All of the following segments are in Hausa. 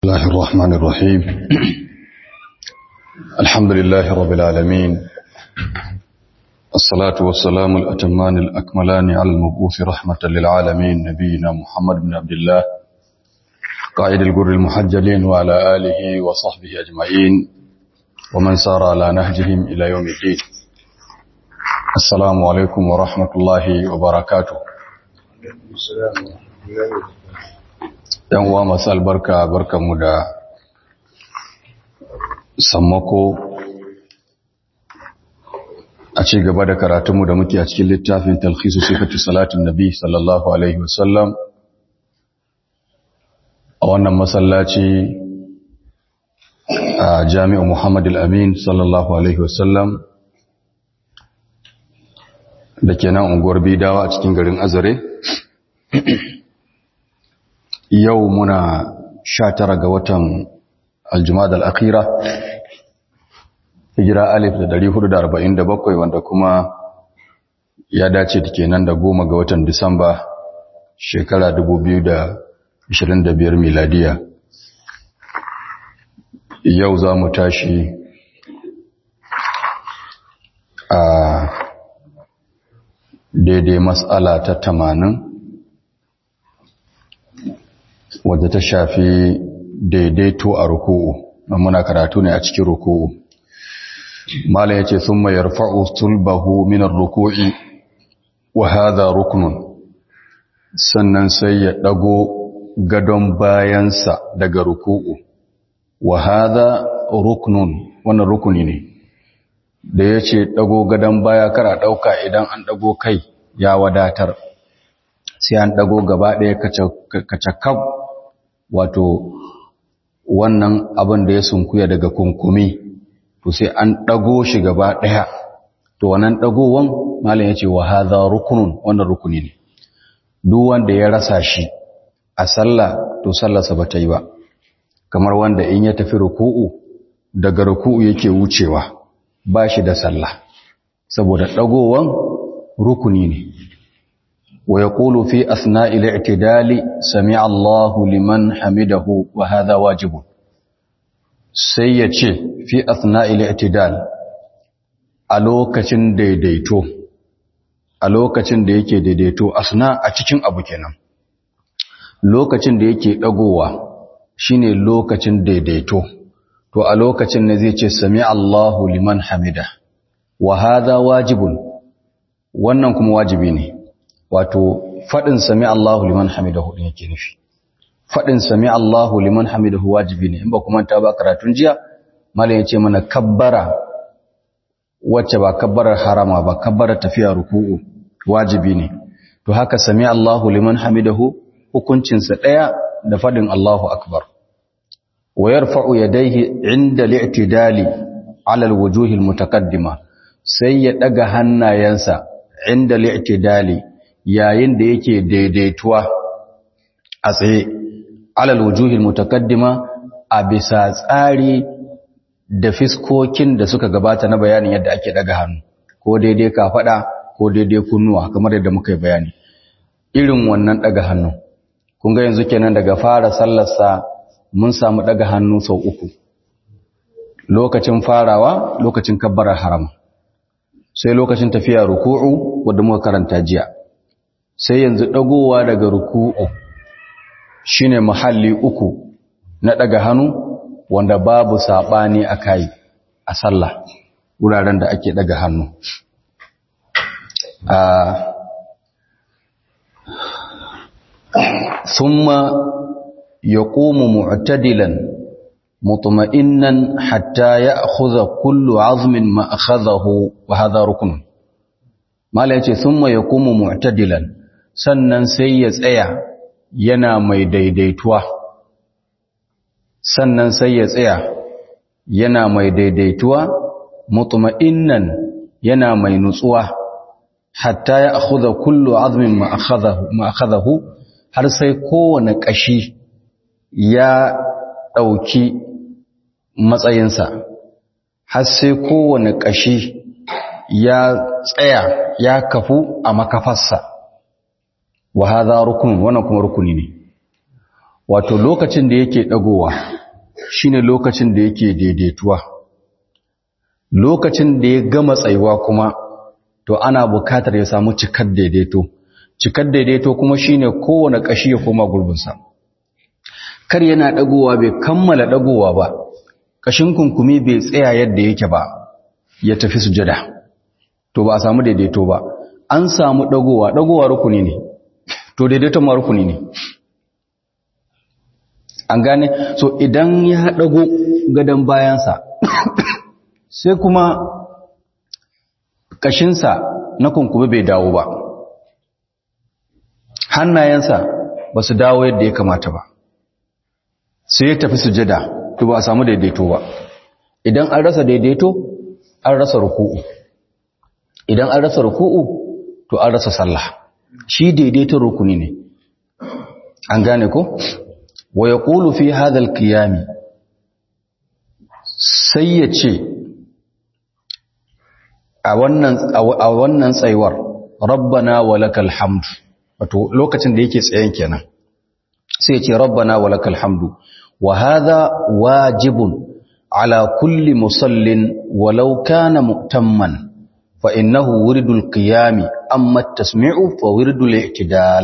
الله الرحمن الرحيم الحمد لله رب العالمين الصلاة والسلام الأتمان الأكملان على المبعوث رحمة للعالمين نبينا محمد بن عبد الله قائد الجر المحجلين وعلى آله وصحبه أجمعين ومن سار على نهجهم إلى يوم الدين السلام عليكم ورحمة الله وبركاته yan uwa masu albarka barkanmu da sammako a ci gaba da karatunmu da muke a cikin littafin talhisu sifatu salatin nabi sallallahu alaihi wasallam a wannan masallaci a jami'ar muhammad al-amin sallallahu alaihi wasallam da ke nan unguwar bidawa a cikin garin azare yau muna sha tara ga watan aljumada al'akira hijira alif da dari hudu da arba'in da bakwai wanda kuma ya dace da ke nan da goma ga watan disamba shekara dubu biyu da ashirin da biyar miladiya yau za mu tashi a daidai matsala ta tamanin wadda ta shafi daidaito a ruku'u muna karatu ne a cikin ruku'u malam yace thumma yarfa'u sulbahu min ar-ruku'i wa hadha ruknun sannan sai ya dago gadon bayansa daga ruku'u wa hadha ruknun wannan rukuni ne da yace dago gadon baya kara dauka idan an dago kai ya wadatar sai an dago gaba ɗaya kacakab wato wannan abin da ya sunkuya daga kunkumi to sai an ɗago shi gaba ɗaya to wannan ɗagowan malam ya ce wa haza rukunun wannan rukuni ne duk wanda ya rasa shi a sallah to sallarsa ba ta yi ba kamar wanda in ya tafi ruku'u daga ruku'u yake wucewa ba shi da sallah saboda ɗagowan rukuni ne ويقول في أثناء الاعتدال سمع الله لمن حمده وهذا واجب سيئة في أثناء الاعتدال ألوكة ديديتو ألوكة ديكي ديديتو أثناء أتكين أبو كنام lokacin da yake dagowa shine lokacin daidaito to a lokacin ne zai ce sami Allahu liman hamida wa hadha wajibun wannan kuma wajibi ne wato faɗin sami Allahu liman hamidahu din yake nufi faɗin sami Allahu liman hamidahu wajibi ne in ba kuma ta ba karatun jiya mallan yace mana kabbara wacce ba kabbarar harama ba kabbarar tafiya ruku'u wajibi ne to haka sami Allahu liman hamidahu hukuncin sa daya da faɗin Allahu akbar wa yarfa'u yadayhi 'inda al-i'tidali 'ala al-wujuh al-mutaqaddima sai ya daga hannayensa 'inda al-i'tidali yayin da yake daidaituwa a tsaye alal wujuhil mutakaddima a bisa tsari da fiskokin da suka gabata na bayanin yadda ake daga hannu ko daidai kafada ko daidai kunnuwa kamar yadda muka yi bayani irin wannan daga hannu kun ga yanzu kenan daga fara sallarsa mun samu daga hannu sau uku lokacin farawa lokacin kabbarar harama sai lokacin tafiya ruku'u wanda muka karanta jiya sai yanzu ɗagowa daga ruku'u shine mahalli uku na ɗaga hannu wanda babu saɓani a kai a sallah wuraren da ake ɗaga hannu thumma yaqumu mu'tadilan mutma'innan hatta ya'khudha kullu 'azmin ma akhadhahu wa hadha ruknun mala yace thumma yaqumu mu'tadilan sannan sai ya tsaya yana mai daidaituwa sannan sai ya tsaya yana mai daidaituwa mutma'innan yana mai nutsuwa hatta ya akhudha kullu azmin ma akhadahu ma akhadahu har sai kowane kashi ya dauki matsayinsa har sai kowane kashi ya tsaya ya kafu a makafarsa wa hadha rukun wannan kuma rukuni ne wato lokacin da yake dagowa shine lokacin da yake daidaituwa lokacin da ya gama tsayuwa kuma to ana bukatar ya samu cikar daidaito cikar daidaito kuma shine kowane kashi ya koma gurbinsa kar yana dagowa bai kammala dagowa ba kashin kunkumi bai tsaya yadda yake ba ya tafi sujada to ba a samu daidaito ba an samu dagowa dagowa rukuni ne to daidaiton ma rukuni ne an gane so idan ya dago gadon bayansa sai kuma kashinsa na kunkumi bai dawo ba hannayensa ba su dawo yadda ya kamata ba sai ya tafi sujada to ba a samu daidaito ba idan an rasa daidaito an rasa ruku'u idan an rasa ruku'u to an rasa sallah shi daidaito rukuni ne an gane ko wa yaqulu fi hadha al-qiyam sai ya ce a wannan a wannan tsayuwar rabbana walakal hamd wato lokacin da yake tsayen kenan sai ya ce rabbana walakal hamdu wa hadha wajibun ala kulli musallin walau kana mu'tamman fa innahu wirdul qiyam amma at-tasmi'u fa wirdul i'tidal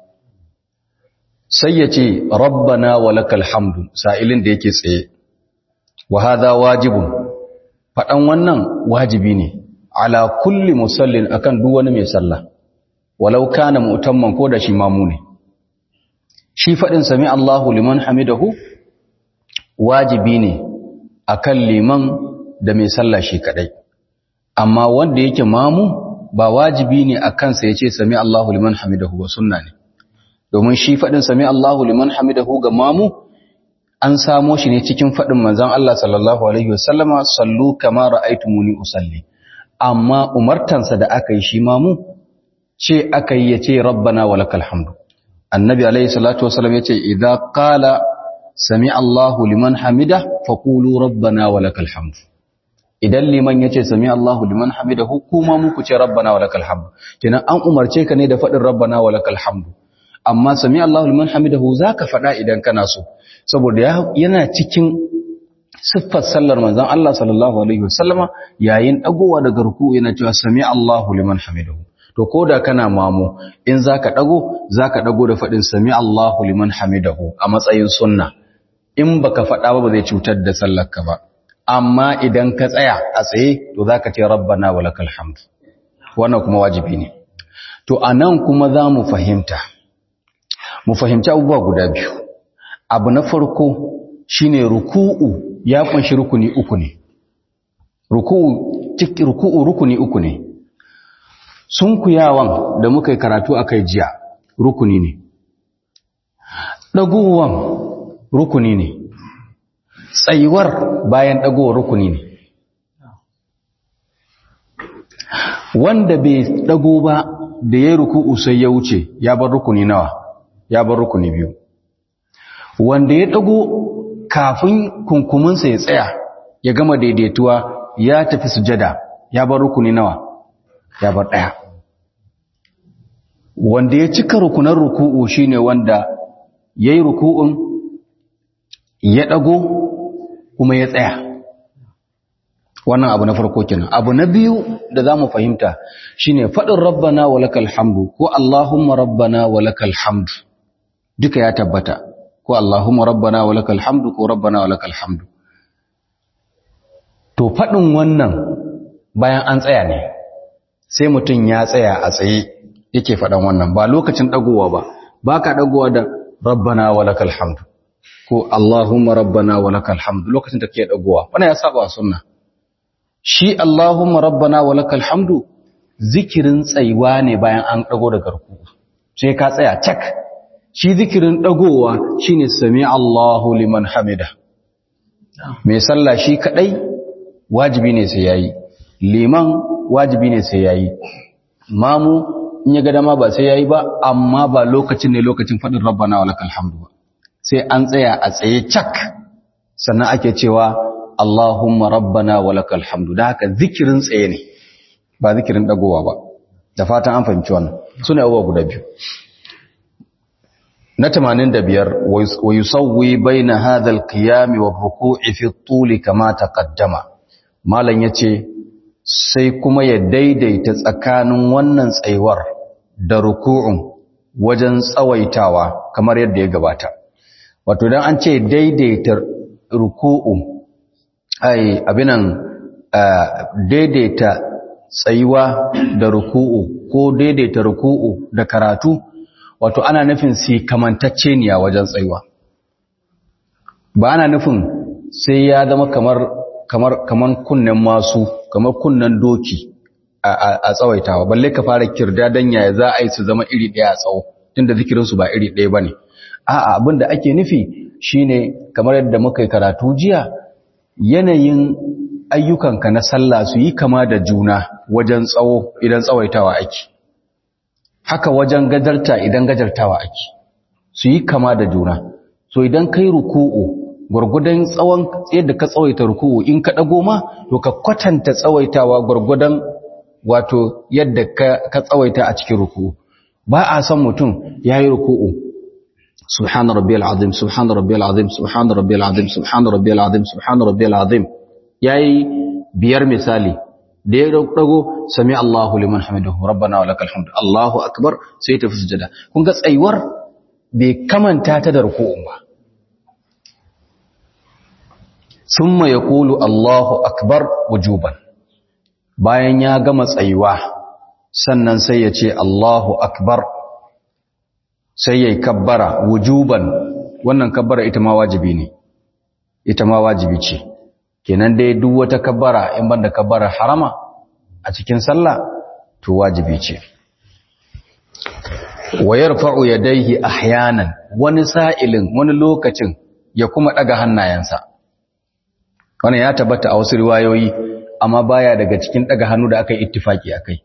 sai ya ce rabbana walakal hamdu sa'ilin da yake tsaye wa hadha wajibun fadan wannan wajibi ne ala kulli musallin akan duk wani mai sallah walau kana mu'tamman ko da shi mamu ne shi fadin sami Allahu liman hamidahu wajibi ne akan liman da mai sallah shi kadai amma wanda yake mamu ba wajibi ne akan sa yace sami Allahu liman hamidahu ba sunna ne domin shi fadin sami Allahu liman hamidahu ga mamu an samo shi ne cikin fadin manzon Allah sallallahu alaihi wasallama sallu kama ra'aytumuni usalli amma umartansa da aka yi shi mamu ce aka yi ya ce rabbana wa lakal hamdu annabi alaihi salatu wasallam ya ce idza qala sami Allahu liman hamida faqulu rabbana wa lakal hamdu idan liman ya ce sami Allahu liman hamidahu kuma muku ce rabbana wa lakal hamdu kenan an umarce ka ne da faɗin rabbana wa lakal hamdu amma sami Allahu liman hamidahu zaka faɗa idan kana so saboda yana cikin siffar sallar manzon Allah sallallahu alaihi wasallama yayin dagowa daga ruku yana cewa sami Allahu liman hamidahu to koda kana mamu in zaka dago zaka dago da fadin sami Allahu liman hamidahu a matsayin sunna in baka fada ba ba zai cutar da sallarka ba amma idan ka tsaya a tsaye to zaka ce rabbana walakal hamd wannan kuma wajibi ne to anan kuma za mu fahimta mu fahimci abubuwa guda biyu abu na farko shine ruku'u ya kunshi rukuni uku ne ruku'u ciki ruku'u rukuni uku ne sunkuyawan da muka yi karatu akai jiya rukuni ne dagowan rukuni ne tsayuwar bayan dagowar rukuni ne wanda bai dago ba da ya ruku'u sai ya wuce ya bar rukuni nawa ya bar rukuni biyu wanda ya dago kafin kunkuminsa ya tsaya ya gama daidaituwa ya tafi sujada ya bar rukuni nawa ya bar daya wanda ya cika rukunan ruku'u shine wanda yayi ruku'un ya dago kuma ya tsaya wannan abu na farko kenan abu na biyu da zamu fahimta shine fadin rabbana walakal hamdu ko allahumma rabbana walakal hamdu duka ya tabbata ko Allahumma rabbana wa lakal hamdu ko rabbana wa lakal hamdu to fadin wannan bayan an tsaya ne sai mutum ya tsaya a tsaye yake fadan wannan ba lokacin dagowa ba baka dagowa da rabbana wa lakal hamdu ko Allahumma rabbana wa lakal hamdu lokacin da kake dagowa wannan ya saba sunna shi Allahumma rabbana wa lakal hamdu zikirin tsayuwa ne bayan an dago daga ruku sai ka tsaya cak shi zikirin dagowa shine sami Allahu liman hamida mai sallah shi kadai wajibi ne sai yayi liman wajibi ne sai yayi mamu in ya ga dama ba sai yayi ba amma ba lokacin ne lokacin fadin rabbana walakal hamdu ba sai an tsaya a tsaye cak sannan ake cewa Allahumma rabbana walakal hamdu da haka zikirin tsaye ne ba zikirin dagowa ba da fatan an fahimci wannan sune abubuwa guda biyu na 85 wa yusawwi baina hadha al-qiyam wa ruku'i fi at-tul kama taqaddama malan yace sai kuma ya daidaita tsakanin wannan tsayuwar da ruku'un wajen tsawaitawa kamar yadda ya gabata wato dan an ce daidaita ruku'u ai abinan daidaita tsayuwa da ruku'u ko daidaita ruku'u da karatu wato ana nufin si kamantacce ne a wajen tsayuwa ba ana nufin sai ya zama kamar kamar kamar kunnen masu kamar kunnen doki a tsawaitawa balle ka fara kirda dan yaya za a yi su zama iri ɗaya a tsawo tunda zikirinsu ba iri ɗaya bane a'a abin da ake nufi shine kamar yadda muka yi karatu jiya yanayin ayyukanka na sallah su yi kama da juna wajen tsawo idan tsawaitawa ake haka wajen gajarta idan gajartawa ake su yi kama da juna so idan kai ruku'u gwargwadon tsawon yadda ka tsawaita ruku'u in ka dago ma to ka kwatanta tsawaitawa gwargwadon wato yadda ka tsawaita a cikin ruku'u ba a san mutum yayi ruku'u subhana rabbiyal azim subhana rabbiyal azim subhana rabbiyal azim subhana rabbiyal azim subhana rabbiyal azim yayi biyar misali da ya dago sami Allahu liman hamidahu rabbana walakal hamd Allahu akbar sai ta fi sujada kun ga tsayuwar bai kamanta ta da ruku'un ba summa yaqulu Allahu akbar wujuban bayan ya gama tsayuwa sannan sai ya ce Allahu akbar sai yayi kabbara wujuban wannan kabbara ita ma wajibi ne ita ma wajibi ce kenan dai duk wata kabbara in banda kabbara harama a cikin sallah to wajibi ce wa yarfa'u yadayhi ahyanan wani sa'ilin wani lokacin ya kuma daga hannayensa wannan ya tabbata a wasu riwayoyi amma baya daga cikin daga hannu da aka yi ittifaki akai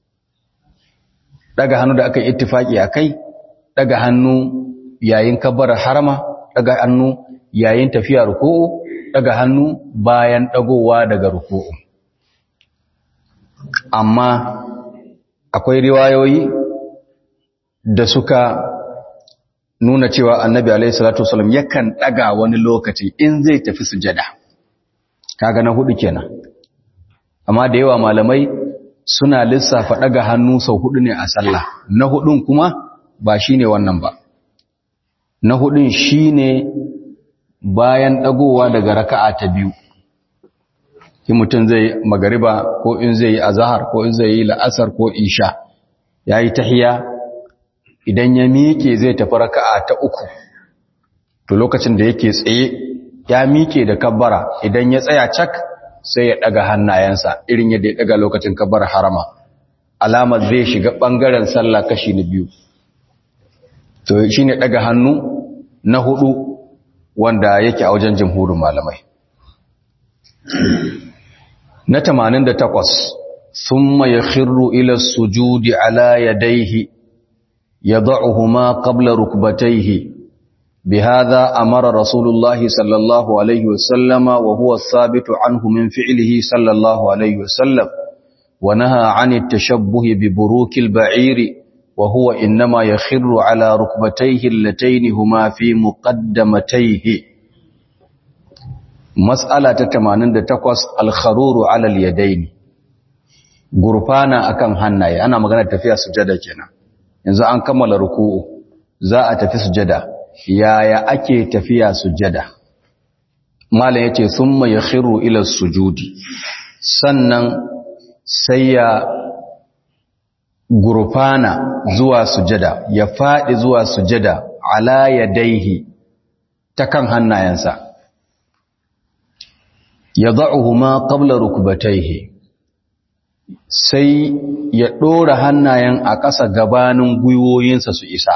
daga hannu da aka yi ittifaki akai daga hannu yayin kabbara harama daga hannu yayin tafiya ruku'u daga hannu bayan dagowa daga ruku'u amma akwai riwayoyi da suka nuna cewa annabi alaihi salatu wasallam yakan daga wani lokaci in zai tafi sujada kaga na hudu kenan amma da yawa malamai suna lissafa daga hannu sau hudu ne a sallah na hudun kuma ba shine wannan ba na hudun shine bayan dagowa daga raka'a ta biyu in mutum zai magariba ko in zai yi azahar ko in zai yi la'asar ko isha yayi tahiya idan ya miƙe zai tafi raka'a ta uku to lokacin da yake tsaye ya miƙe da kabbara idan ya tsaya cak sai ya daga hannayensa irin yadda ya daga lokacin kabbar harama alamar zai shiga bangaren sallah kashi na biyu to shine daga hannu na hudu wanda yake a wajen jumhurin malamai na 88 thumma yakhirru ila sujudi ala yadayhi yad'uhuma qabla rukbatayhi بهذا أمر رسول الله صلى الله عليه وسلم وهو الثابت عنه من فعله صلى الله عليه وسلم ونهى عن التشبه ببروك البعير وهو إنما يخر على ركبتيه اللتين هما في مقدمتيه مسألة تتمانين تقوس الخرور على اليدين غرفانا أكم هنائي أنا مغانا تفيا سجادة جنا إذا أنكمل ركوع za a tafi sujada yaya ake tafiya sujada malam yace summa yakhiru ila sujudi sannan sai ya gurfana zuwa sujada ya fadi zuwa sujada ala yadaihi ta kan hannayensa yad'uhuma qabla rukbatayhi sai ya dora hannayen a ƙasa gabanin gwiwoyinsa su isa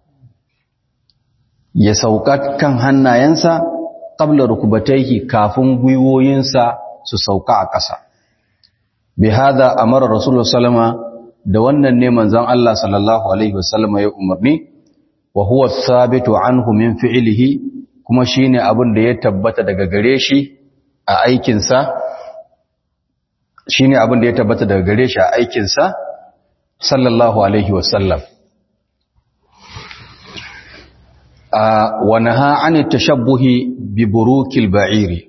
ya sauka kan hannayensa qabla rukbatayhi kafin gwiwoyinsa su sauka a ƙasa bi hada amara rasulullah sallama da wannan ne manzon Allah sallallahu alaihi wasallama ya umarni wa huwa thabitu anhu min fi'lihi kuma shine abin da ya tabbata daga gare shi a aikin sa shine abin da ya tabbata daga gare shi a aikin sa sallallahu alaihi wasallam wa naha an tashabbuhi bi burukil ba'iri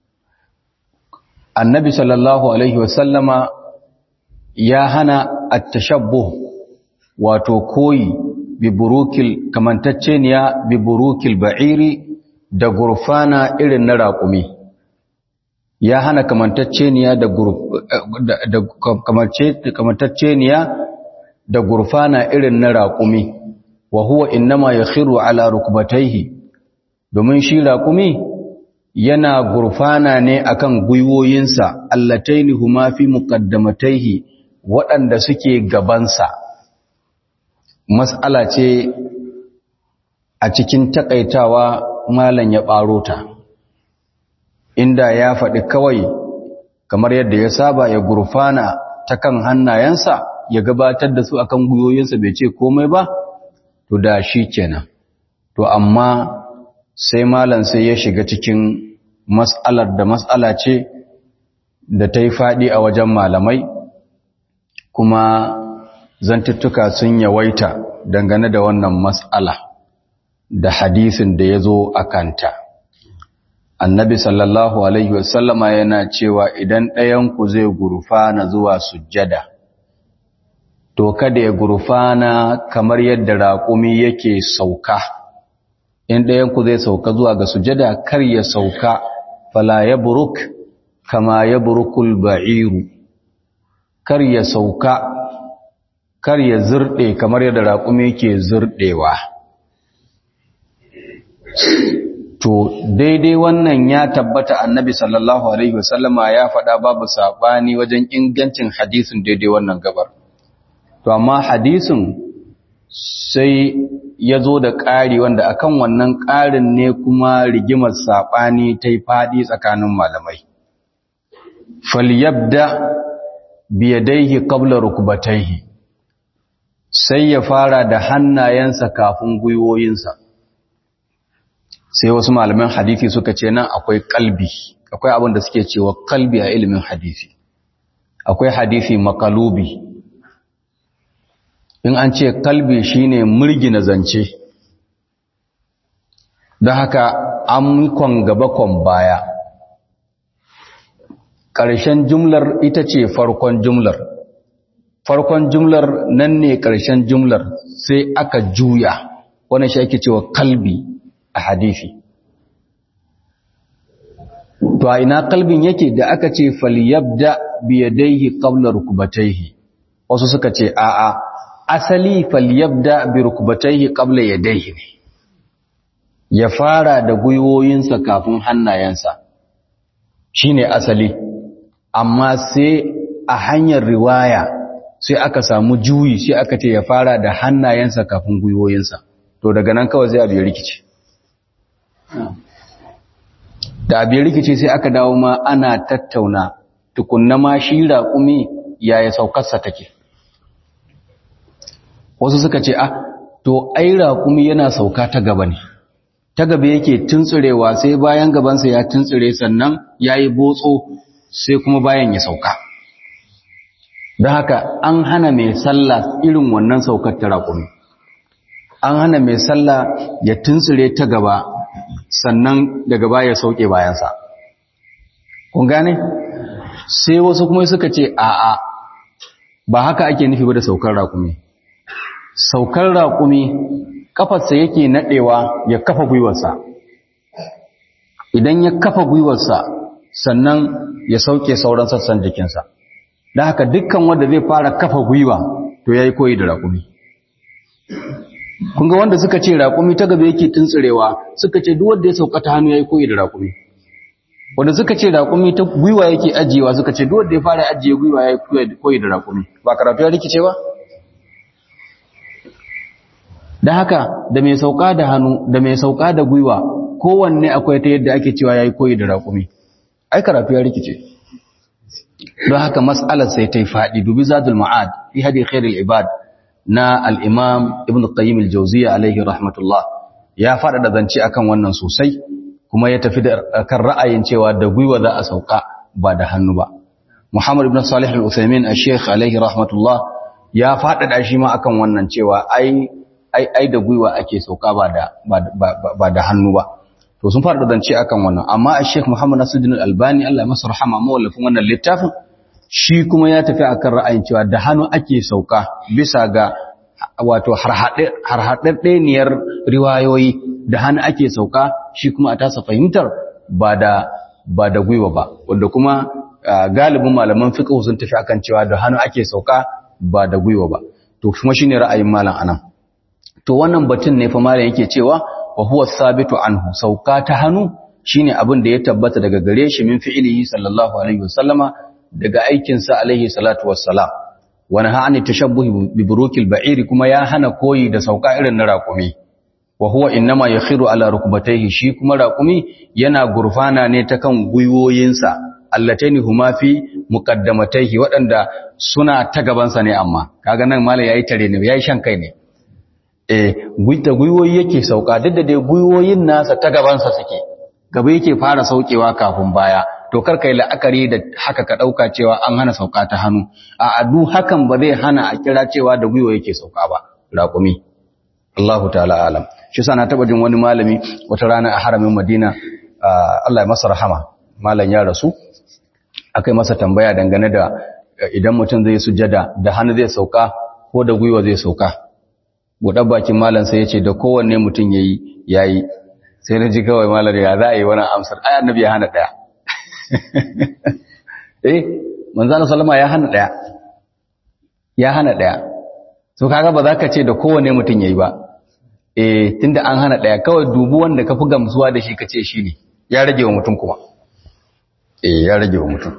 annabi sallallahu alaihi wasallama ya hana at-tashabbuh wato koyi bi burukil kamantacceniya bi burukil ba'iri da gurfana irin na raƙumi ya hana kamantacceniya da da kamantacceniya da gurfana irin na raƙumi wa huwa innama yakhiru ala rukbatayhi domin shi raƙumi yana gurfana ne akan gwiwoyinsa allataini huma fi muqaddamatayhi waɗanda suke gabansa mas'ala ce a cikin takaitawa malam ya ɓaro ta inda ya faɗi kawai kamar yadda ya saba ya gurfana ta kan hannayensa ya gabatar da su akan gwiwoyinsa bai ce komai ba to da shi kenan to amma sai malam sai ya shiga cikin mas'alar da mas'ala ce da ta yi faɗi a wajen malamai kuma zantuttuka sun yawaita dangane da wannan mas'ala da hadisin da ya zo a kanta annabi sallallahu alaihi wasallama yana cewa idan ɗayanku zai gurfana zuwa sujjada to kada ya gurfana kamar yadda raƙumi yake sauka in ɗayanku zai sauka zuwa ga sujjada kar ya sauka fala ya buruk kama ya burukul ba'iru kar ya sauka kar ya zurɗe kamar yadda raƙumi yake zurɗewa to daidai wannan ya tabbata annabi sallallahu alaihi wasallama ya faɗa babu saɓani wajen ingancin hadisin daidai wannan gabar to amma hadisin sai ya zo da ƙari wanda akan wannan ƙarin ne kuma rigimar saɓani ta yi faɗi tsakanin malamai falyabda biyadaihi qabla rukbatayhi sai ya fara da hannayensa kafin gwiwoyinsa sai wasu malaman hadisi suka ce nan akwai kalbi akwai abin da suke cewa kalbi a ilimin hadisi akwai hadisi makalubi in an ce kalbi shine murgina zance don haka an kwan gaba kwan baya ƙarshen jumlar ita ce farkon jumlar farkon jumlar nan ne ƙarshen jumlar sai aka juya wannan shi ake cewa kalbi a hadisi to a ina kalbin yake da aka ce falyabda biyadaihi qabla rukbatayhi wasu suka ce a'a asali falyabda bi rukbatayhi qabla yadayhi ne ya fara da gwiwoyinsa kafin hannayensa shine asali amma sai a hanyar riwaya sai aka samu juyi sai aka ce ya fara da hannayensa kafin gwiwoyinsa to daga nan kawai zai abu ya rikice da abin rikici sai aka dawo ma ana tattauna tukunna ma shi raƙumi yaya saukarsa take wasu suka ce ah to ai raƙumi yana sauka ta gaba ne ta gaba yake tuntsurewa sai bayan gabansa ya tuntsure sannan ya yi botso sai kuma bayan ya sauka don haka an hana mai sallah irin wannan saukar ta raƙumi an hana mai sallah ya tuntsure ta gaba sannan daga baya sauke bayansa kun gane sai wasu kuma suka ce a'a ba haka ake nufi ba da saukar raƙumi saukar raƙumi kafarsa yake naɗewa ya kafa gwiwarsa idan ya kafa gwiwarsa sannan ya sauke sauran sassan jikinsa da haka dukkan wanda zai fara kafa gwiwa to ya yi koyi da raƙumi kun ga wanda suka ce raƙumi ta gaba yake tuntsirewa suka ce duk wanda ya sauka ta hannu yayi koyi da raƙumi wanda suka ce raƙumi ta gwiwa yake ajiyewa suka ce duk wanda ya fara ajiye gwiwa yayi koyi da raƙumi ba karatu ya rikice ba da haka da mai sauka da hannu da mai sauka da gwiwa kowanne akwai ta yadda ake cewa yayi koyi da raƙumi ai karatu ya rikice don haka mas'alar sai ta yi faɗi dubi zadul ma'ad fi hadi khairul ibad na al'imam ibn qayyim al-jauziya alaihi rahmatullah ya faɗaɗa zance akan wannan sosai kuma ya tafi da kan ra'ayin cewa da gwiwa za a sauka ba da hannu ba muhammad ibn salih al-uthaymin a sheikh alaihi rahmatullah ya faɗaɗa shi ma akan wannan cewa ai ai ai da gwiwa ake sauka ba da ba da hannu ba to sun fara zance akan wannan amma a Sheikh Muhammad Nasiruddin Albani Allah ya masa rahama mawallafin wannan littafin shi kuma ya tafi akan ra'ayin cewa da hannu ake sauka bisa ga wato harhaɗaɗɗeniyar riwayoyi da hannu ake sauka shi kuma a tasa fahimtar ba da ba da gwiwa ba wanda kuma galibin malaman fiqh sun tafi akan cewa da hannu ake sauka ba da gwiwa ba to kuma shine ra'ayin malam anan to wannan batun ne fa malam yake cewa wa huwa sabitu anhu sauka ta hannu shine abin da ya tabbata daga gare shi min fi'ilihi sallallahu alaihi wasallama daga aikin sa alaihi salatu wassalam wa nahani tashabbuh bi burukil ba'ir kuma ya hana koyi da sauka irin na raƙumi wa huwa innama yakhiru ala rukbatayhi shi kuma raƙumi yana gurfana ne ta kan gwiwoyinsa allataini huma fi muqaddamatayhi waɗanda suna ta gabansa ne amma kaga nan malai yayi tare ne yayi shan kai ne eh da gwiwoyi yake sauka duk da dai gwiwoyin nasa ta gabansa suke gaba yake fara saukewa kafin baya to kar kai la'akari da haka ka dauka cewa an hana sauka ta hannu a adu hakan ba zai hana a kira cewa da gwiwo yake sauka ba raƙumi Allahu ta'ala alam shi sa na taba jin wani malami wata rana a haramin Madina Allah ya masa rahama malam ya rasu akai masa tambaya dangane da idan mutum zai sujada da hannu zai sauka ko da gwiwa zai sauka buɗar bakin malam sai ya ce da kowanne mutum ya yi ya yi sai na ji kawai malam ya za a yi wani amsar ai annabi ya hana ɗaya eh manzana salama ya hana ɗaya ya hana ɗaya so kaga ba za ka ce da kowanne mutum ya yi ba eh tunda an hana ɗaya kawai dubu wanda ka fi gamsuwa da shi ka ce shi ne ya rage wa mutum kuma eh ya rage wa mutum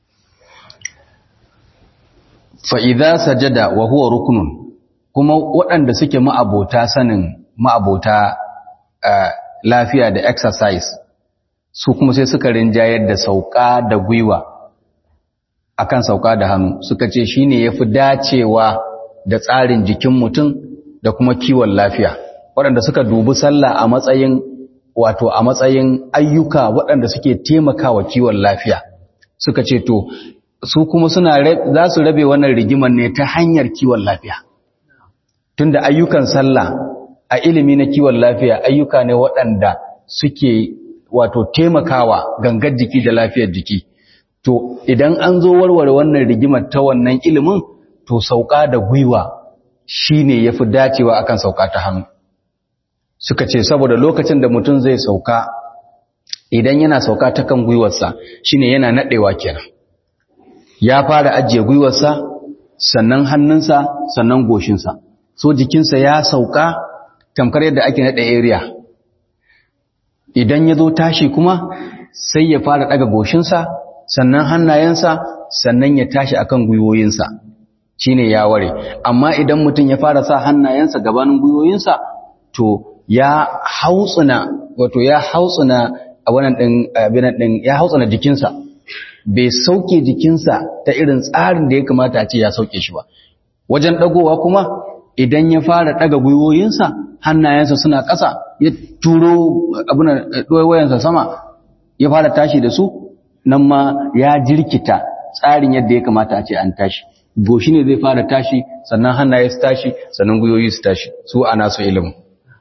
fa'iza sajada wa huwa rukunun kuma waɗanda suke ma'abota sanin ma'abota lafiya da exercise su kuma sai suka rinjayar da sauka da gwiwa akan sauka da hannu suka ce shine yafi dacewa da tsarin jikin mutum da kuma kiwon lafiya waɗanda suka dubi sallah a matsayin wato a matsayin ayyuka waɗanda suke taimakawa kiwon lafiya suka ce to su kuma suna za su rabe wannan rigimar ne ta hanyar kiwon lafiya tunda ayyukan sallah a ilimi na kiwon lafiya ayyuka ne waɗanda suke wato taimakawa gangar jiki da lafiyar jiki to idan an zo warware wannan rigimar ta wannan ilimin to sauka da gwiwa shine yafi dacewa akan sauka ta hannu suka ce saboda lokacin da mutum zai sauka idan yana sauka ta kan gwiwarsa shine yana nadewa kenan ya fara ajiye gwiwarsa sannan hannunsa sannan goshinsa so jikinsa ya sauka tamkar yadda ake naɗa area idan ya zo tashi kuma sai ya fara ɗaga goshinsa sannan hannayensa sannan ya tashi akan gwiwoyinsa shine ya ware amma idan mutum ya fara sa hannayensa gabanin gwiwoyinsa to ya hautsuna wato ya hautsuna a wannan din abinan din ya hautsuna jikinsa bai sauke jikinsa ta irin tsarin da ya kamata a ce ya sauke shi ba wajen dagowa kuma idan ya fara daga gwiwoyinsa hannayensa suna ƙasa ya turo abunan wayansa sama ya fara tashi da su nan ma ya jirkita tsarin yadda ya kamata a ce an tashi goshi ne zai fara tashi sannan hannaye su tashi sannan gwiwoyi su tashi su ana su ilimin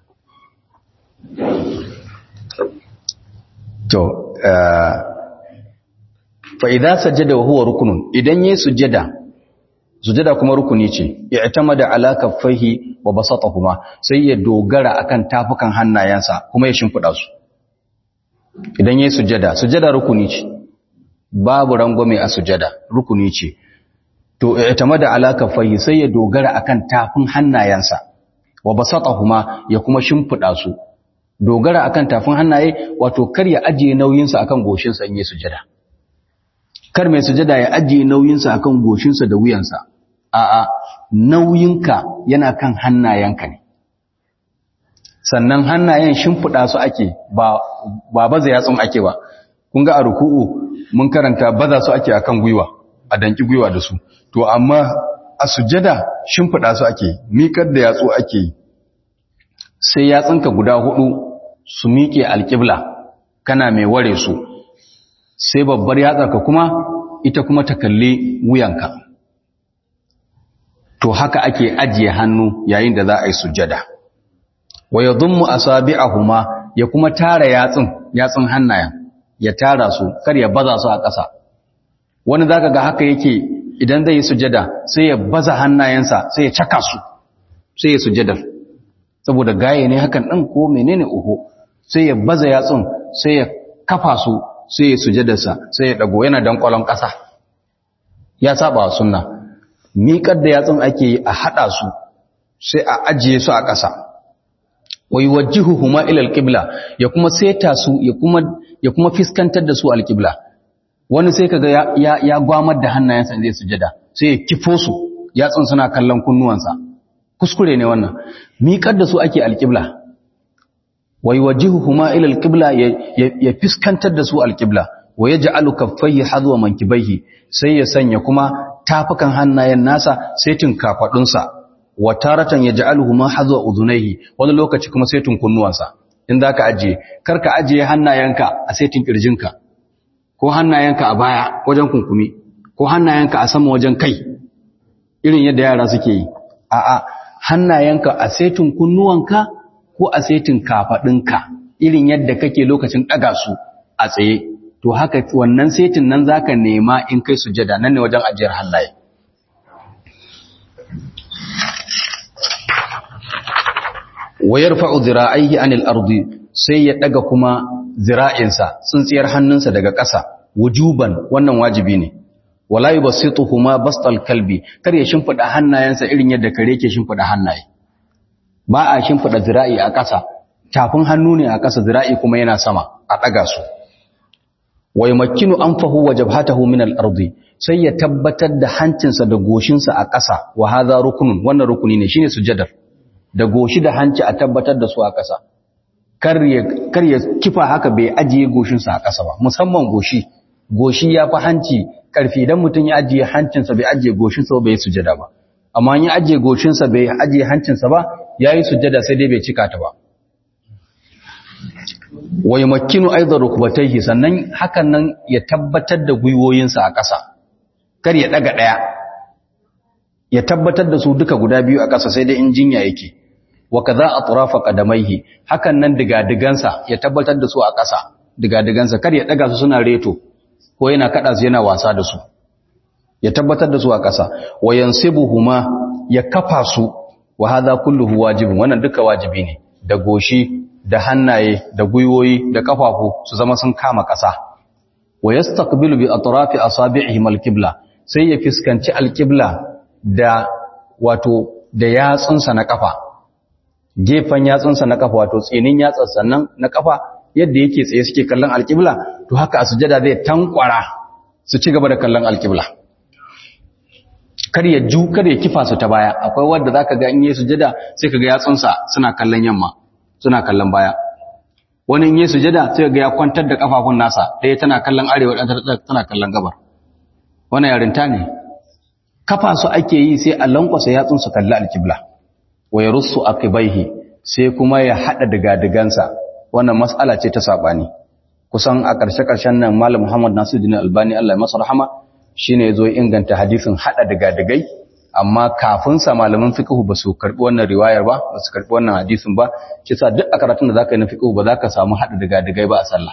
to fa idza sajada wa huwa rukunun idan yayi sujada sujada kuma rukuni ce i'tamada ala kaffaihi wa basatahuma sai ya dogara akan tafukan hannayensa kuma ya shimfida su idan yayi sujada sujada rukuni ce babu rangwame a sujada rukuni ce to i'tamada ala kaffaihi sai ya dogara akan tafin hannayensa wa basatahuma ya kuma shimfida su dogara akan tafin hannaye wato kar ya ajiye nauyinsa akan goshinsa in yi sujada kar mai sujada ya ajiye nauyinsa akan goshinsa da wuyansa a'a nauyinka yana kan hannayenka ne sannan hannayen shimfiɗa su ake ba ba baza yatsun ake ba kun ga a ruku'u mun karanta baza su ake akan gwiwa a danki gwiwa da su to amma a sujada shimfiɗa su ake miƙar da yatsu ake yi sai yatsunka guda hudu su miƙe alƙibla kana mai ware su sai babbar yatsarka kuma ita kuma ta kalli wuyanka to haka ake ajiye hannu yayin da za a yi sujada wa yadhummu asabi'ahuma ya kuma tara yatsun yatsun hannayen ya tara su kar ya baza su a ƙasa wani zaka ga haka yake idan zai yi sujada sai ya baza hannayensa sai ya caka su sai ya sujadar saboda gaye ne hakan ɗin ko menene uhu sai ya baza yatsun sai ya kafa su sai ya sujadarsa sai ya ɗago yana dankwalon ƙasa ya saba wa sunna miƙar da yatsun ake yi a haɗa su sai a ajiye su a ƙasa wa yuwajjihuhuma ila alqibla ya kuma seta su ya kuma ya kuma fiskantar da su alqibla wani sai kaga ya ya, ya gwamar da hannayensa zai sujada sai ya kifo su yatsun suna kallon kunnuwansa kuskure ne wannan miƙar da su ake alqibla wa yuwajjihuhuma ila alqibla ya, ya, ya fiskantar da su alqibla wa yaj'alu kaffayhi hadwa mankibaihi sai ya sanya kuma tafukan hannayen nasa sai tun kafadunsa wa taratan yaj'aluhu ma hadwa udhunayhi wani lokaci kuma sai tun kunnuwansa in zaka ajiye karka ajiye hannayenka a saitin kirjinka ko hannayenka a baya wajen kunkumi ko hannayenka a sama wajen kai irin yadda yara suke yi a'a hannayenka a saitin kunnuwanka ko a saitin kafadinka irin yadda kake lokacin daga su a tsaye to haka wannan saitin nan zaka nema in kai sujada nan ne wajen ajiyar hannaye wayar fa'u zira'aihi anil ardi sai ya daga kuma zira'insa tsintsiyar hannunsa daga ƙasa wujuban wannan wajibi ne wala yubassituhuma bastal kalbi kar ya shimfida hannayensa irin yadda kare ke shimfida hannaye ba a shimfida zira'i a ƙasa tafin hannu ne a ƙasa zira'i kuma yana sama a daga su wai makinu anfahu wa jabhatahu min al-ardi sai ya tabbatar da hancinsa da goshinsa a ƙasa wa hadha rukunun wannan rukuni ne shine sujadar da goshi da hanci a tabbatar da su a ƙasa kar ya kifa haka bai ajiye goshinsa a ƙasa ba musamman goshi goshi ya fi hanci ƙarfi idan mutum ya ajiye hancinsa bai ajiye goshinsa ba bai yi sujada ba amma ya ajiye goshinsa bai ajiye hancinsa ba ya yi sujada sai dai bai cika ta ba wai makinu aizar rukubataihi sannan hakan nan ya tabbatar da gwiwoyinsa a ƙasa kar ya ɗaga ɗaya ya tabbatar da su duka guda biyu a ƙasa sai dai in jinya yake wa kaza atrafa qadamaihi hakan nan digadigansa ya tabbatar da su a ƙasa digadigansa kar ya daga su suna reto ko yana kada su yana wasa da su ya tabbatar da su a ƙasa wa yansibuhuma ya kafa su wa hadha kulluhu wajibun wannan duka wajibi ne da goshi da hannaye da gwiwoyi da kafafu su zama sun kama ƙasa wa yastaqbilu bi atrafi asabi'ihi al-qibla sai ya fiskanci al-qibla da wato da yatsunsa na kafa gefen yatsunsa na kafa wato tsinin yatsan sannan na kafa yadda yake tsaye suke kallon alƙibla to haka a sujada zai tankwara su ci gaba da kallon alƙibla kar ya ju kar ya kifa su ta baya akwai wanda zaka ga in yi sujada sai kaga yatsunsa suna kallon yamma suna kallon baya wani in yi sujada sai ga ya kwantar da kafafun nasa ɗaya tana kallon arewa ɗaya tana kallon gabar wannan yarinta ne kafa su ake yi sai a lankwasa yatsun su kalli alƙibla wa ya rusu akibaihi sai kuma ya haɗa digadigansa wannan mas'ala ce ta saɓani kusan a ƙarshe-ƙarshen nan malam muhammad nasiruddin albani allah ya masa rahama shine ya zo inganta hadisin haɗa digadigai amma kafin sa malaman fiqh ba su karɓi wannan riwayar ba ba su karɓi wannan hadisin ba kisa duk a karatun da zaka yi na fiqh ba zaka samu haɗa digadigai ba a sallah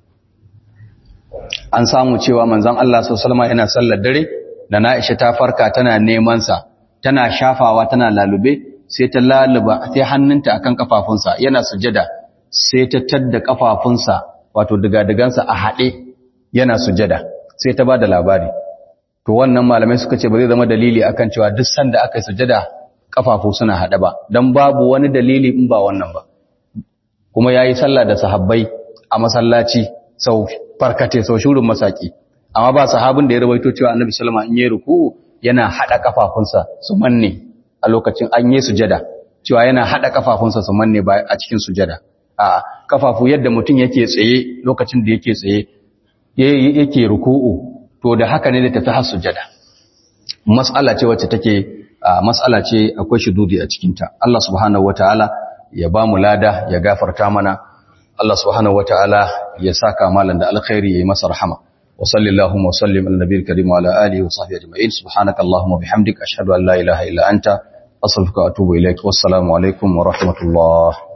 an samu cewa manzon Allah sallallahu alaihi wasallam yana sallar dare da Na'isha ta farka tana neman sa tana shafawa tana lalube sai ta laluba sai hannunta akan kafafunsa yana sujada sai ta tadda kafafunsa wato digadigansa a haɗe yana sujada sai ta bada labari to wannan malamai suka ce ba zai zama dalili akan cewa duk sanda aka yi sujada kafafu suna haɗe ba dan babu wani dalili in ba wannan ba kuma yayi sallah da sahabbai a masallaci sau farkate sau shurin masaki amma ba sahabin da ya rawaito cewa annabi sallama in yi ruku yana hada kafafunsa su manne a lokacin an yi sujada cewa yana hada kafafunsa su manne ba a cikin sujada a kafafu yadda mutum yake tsaye lokacin da yake tsaye yake ruku'u to da haka ne da tafi har sujada mas'ala ce wacce take mas'ala ce akwai shududi a cikin ta Allah subhanahu wataala ya ba mu lada ya gafarta mana Allah subhanahu wataala ya saka malan da alkhairi yayi masa rahama wa sallallahu wa sallim ala nabiyil karim wa ala alihi wa sahbihi ajma'in subhanakallahumma bihamdika ashhadu an la ilaha illa anta astaghfiruka wa atubu ilaik wassalamu alaikum wa rahmatullah